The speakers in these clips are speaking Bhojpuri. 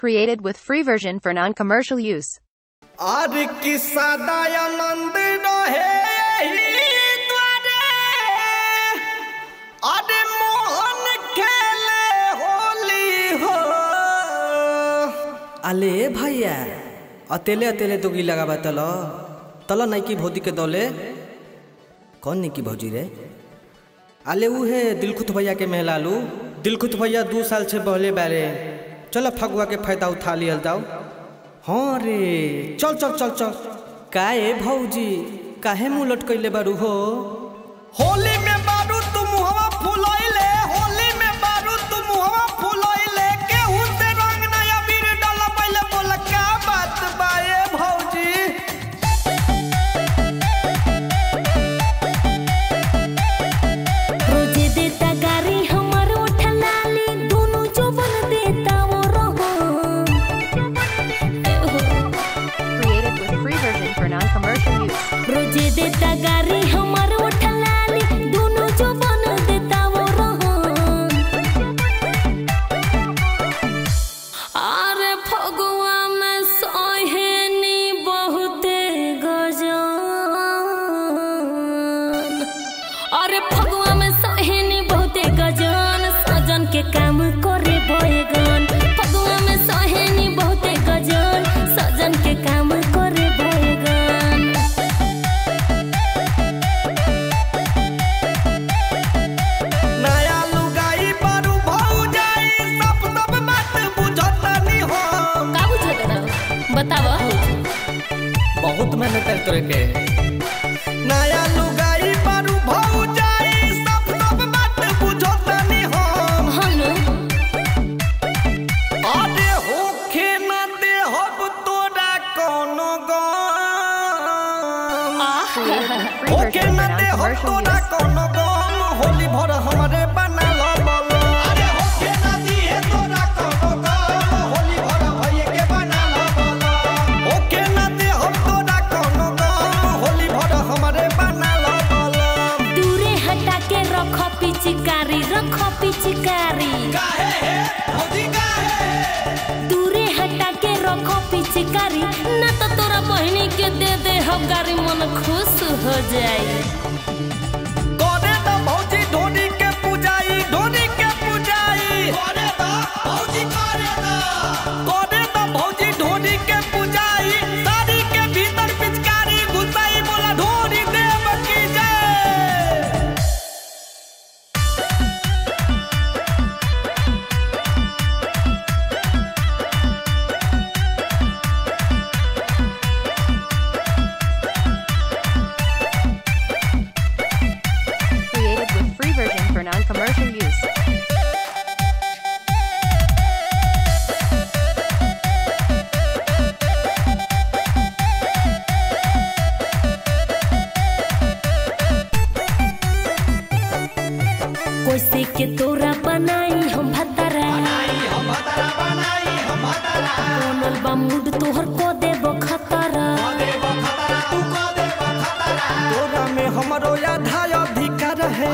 Created with free version for non-commercial use. আর কি সদানন্দ রহে এহি দ্বারে আরে মোহন খেলে হোলি हो अले भैया अतेले अतेले दोगी लगाबा तल तल नैकी भौजी के दले कौन निकी भौजी रे अले ऊ है दिलखुत भैया के मेहलालू दिलखुत भैया दू साल से बहले बारे चल फगुआ के फायदा उठा लियल जाओ हाँ रे चल चल चल चल काहे भौजी काहे मुंह लटकैले बारू हो होली में बारू तुम हवा फुलैले होली में बारू तुम हवा फुलैले केहू से रंग नया बीर डाला पहले बोला क्या बात बाए भौजी रोजे देता गारी हमर उठा लाली दोनों जवन देता वो रहो Created with free version for non-commercial use. रोजे देता गारी हमर उठा लाली दोनों जवन देता वो रहो अरे फगुआ में सोहेनी बहुते गजान अरे फगुआ में सोहेनी बहुते गजान सजन के काम करे बयगन फगुआ में सोहेनी बहुते गजान सजन के काम करे बयगन नया लुगाई बारू भौजाई सब सब बात बुझतनी हम का बुझत रहो बतावा बहुत मेहनत कर तोरे के नया लुगाई बारू भौजाई सब सब बात बुझतनी हम हनु अरे होखे न दे हब तोरा कोनो गम Created with free होखे version न for दे हब non-commercial तोरा use. कोनो गम होली भर हमरे बना लो बोलो अरे होखे न दिए तोरा कोनो गम होली भर भइए के बना लो बोलो होखे न दे हब तोरा कोनो गम होली भर हमरे बना लो बोलो दूरे हटा के रखो पिचकारी रखो पिचकारी काहे है भौजी काहे दूरे हटा के रखो पिचकारी ना तो तोरा बहनी के दे दे हम गारी मन खुश हो जाई करे त भौजी ढोनी के पूजाई ढोनी के पूजाई करे त भौजी करे त करे त भौजी ढोनी के पूजाई साड़ी के भीतर पिचकारी घुसाई बोला ढोनी देव की जय Created with free version for non-commercial use. कैसे के तोरा बनाई हम भतरा बनल बा मूड तोहर को देबो खतरा तोरा में हमरो आधा अधिकार है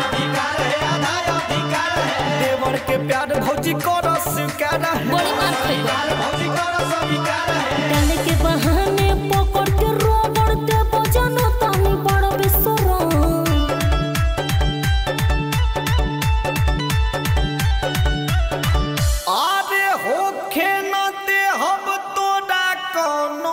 देवर के प्यार भौजी कर स्वीकार है बड़ी मार खइबा भौजी कर स्वीकार है डाले के बहाने पकड़ के रोबड़ देबो जानो तानी बड़ बेसरा अरे होखे न दे हब तोरा कोनो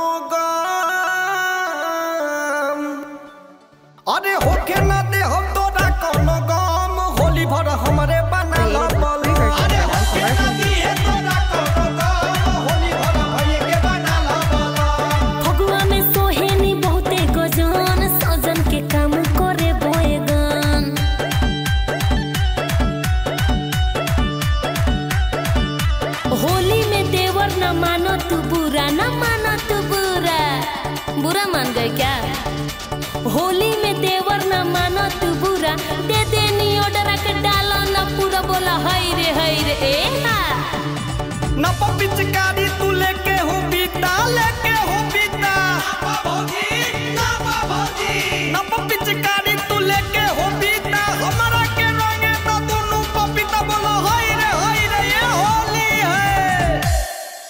गम अरे होखे न दे हब तोरा कोनो गम होली भर हमरे बना लो Created with free version for non-commercial use. Holi भर भइए के बना लो फगुआ में सोहेनी बहुते गजान सजन के काम करे बोएगन होली में देवर न मानो तू बुरा न मानो तू बुरा बुरा मान गए क्या होली में देवर न मानो तू बुरा दे देनी ऑर्डर के डालो न पूरा बोला हई रे हई रे ए हा न पिचकारी तू लेके हो बीता लेके हो बीता न पिचकारी तू लेके हो बीता हमरा के रंगे त दुनु पपीता बोलो हई रे हई रे ये होली है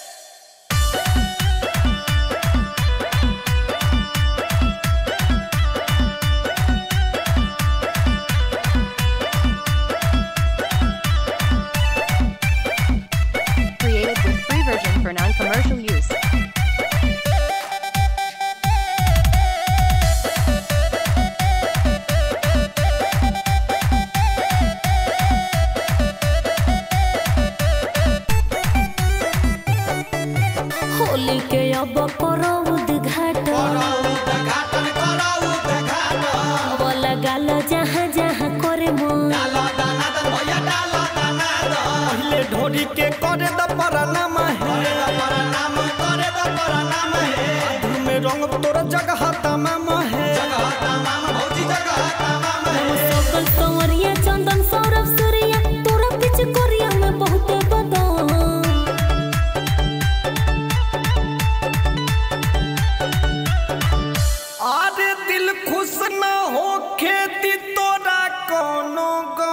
होली के अब करो उद्घाटन अब लगाल जहाँ जहाँ करे मन पहले ढोरी के करे द परनाम है आधु में रंग तोर जगह तमाम है सकल संवरिया चंदन सौरभ सूर्या तोरा पीछे कोरिया में बहुते बदन अरे दिल खुश न हो खेती तोरा कोनो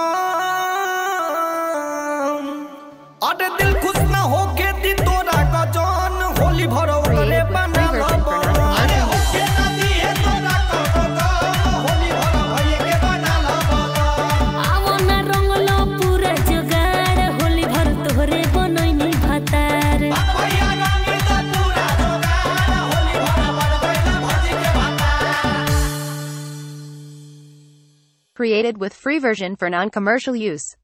गम अरे दिल खुश न हो खेती तोरा गजन होली भरो रे बना अरे हो के नदी है तोरा कोनो गम होली भरो भइए के बना आवो ना रंगलो पूरा जुगाड़ होली भर तोहरे बनैनी भातार भैया रंग द पूरा जोगाड़ होली भरो बड़ भइला भजी के भाता Created with free version for non-commercial use.